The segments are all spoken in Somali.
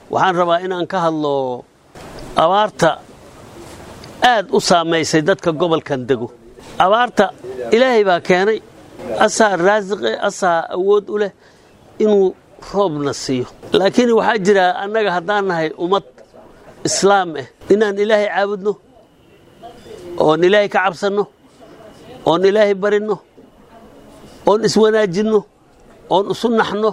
waxaan rabaa inaan ka hadlo abaarta aad u saamaysay dadka gobolkan dego abaarta ilaahay baa keenay asaa raasiqe asaa awood u leh inuu roobna siiyo laakiin waxaa jira annaga haddaan nahay ummad islaam ah inaan ilaahay caabudno oon ilaahay ka cabsanno oon ilaahay barinno oon iswanaajinno oon isu naxno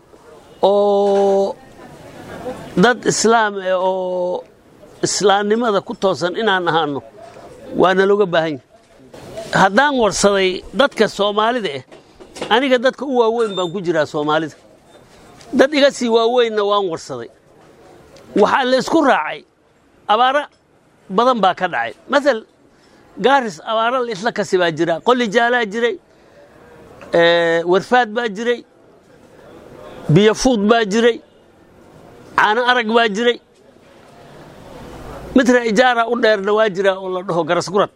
oo dad islaam ah oo islaamnimada ku toosan inaan ahaano waana looga baahan yahay haddaan warsaday dadka soomaalida ah aniga dadka u waaweyn baan ku jiraa soomaalida dad iga sii waaweynna waan warsaday waxaa la isku raacay abaaro badan baa ka dhacay maal gaaris abaaro la isla kasi baa jira qoli jaalaa jiray warfaad baa jiray biyofuud baa jiray caano arag baa jiray mitra ijaara u dheerna waa jira oo la dhaho garasgurad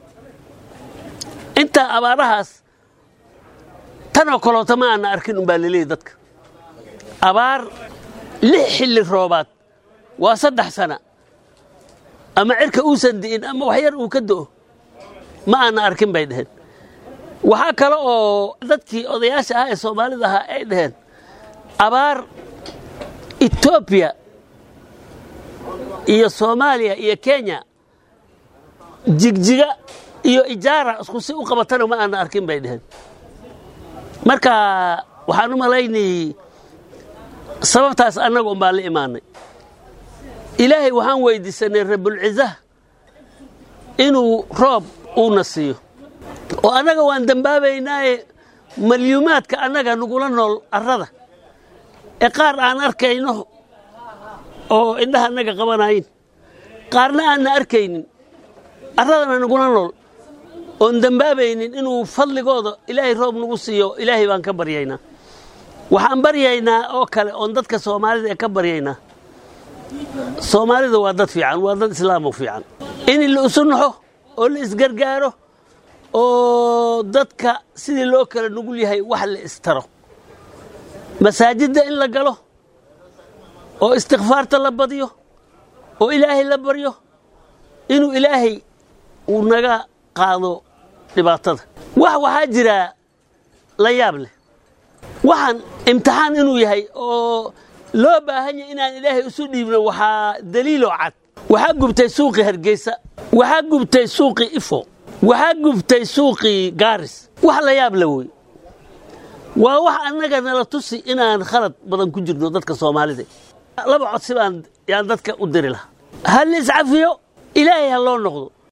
intaa abaarahaas tanoo kaloota ma aana arkin umbaa laleeyahy dadka abaar lix xilli roobaad waa saddex sana ama cirka uusan di'in ama waxyar uu ka do'o ma aana arkin bay dhaheen waxaa kale oo dadkii odayaasha ahaa ee soomaalida ahaa ay dhaheen abaar etoobiya iyo soomaaliya iyo kenya jigjiga iyo ijaara isku si u qabatana ma aana arkin bay dhaheen marka waxaan u malaynayey sababtaas annaga un baa la imaanay ilaahay waxaan weydiisanay rabulcizaha inuu roob uuna siiyo oo annaga waan dembaabaynaaye malyuumaadka annaga nagula nool arrada ee qaar aan arkayno oo indhaha annaga qabanayin qaarna aanna arkaynin arradana nagula nool oon dembaabaynin inuu fadligooda ilaahay roob nagu siiyo ilaahay baan ka baryaynaa waxaan baryaynaa oo kale oon dadka soomaalida ee ka baryaynaa soomaalida waa dad fiican waa dad islaamo fiican in la isu naxo oo la isgargaaro oo dadka sidii loo kala nugul yahay wax la istaro masaajidda in la galo oo istikfaarta la badiyo oo ilaahay la baryo inuu ilaahay uu naga qaado dhibaatada wax waxaa jiraa la yaab leh waxaan imtixaan inuu yahay oo loo baahan yahay inaan ilaahay isu dhiibno waxaa daliiloo cad waxaa gubtay suuqii hargeysa waxaa gubtay suuqii ifo waxaa gubtay suuqii gaaris wax la yaab la wey waa wax annaga nala tusi inaan khalad badan ku jirno dadka soomaalida laba codsi baan yaan dadka u diri lahaa ha la iscafiyo ilaahay ha loo noqdo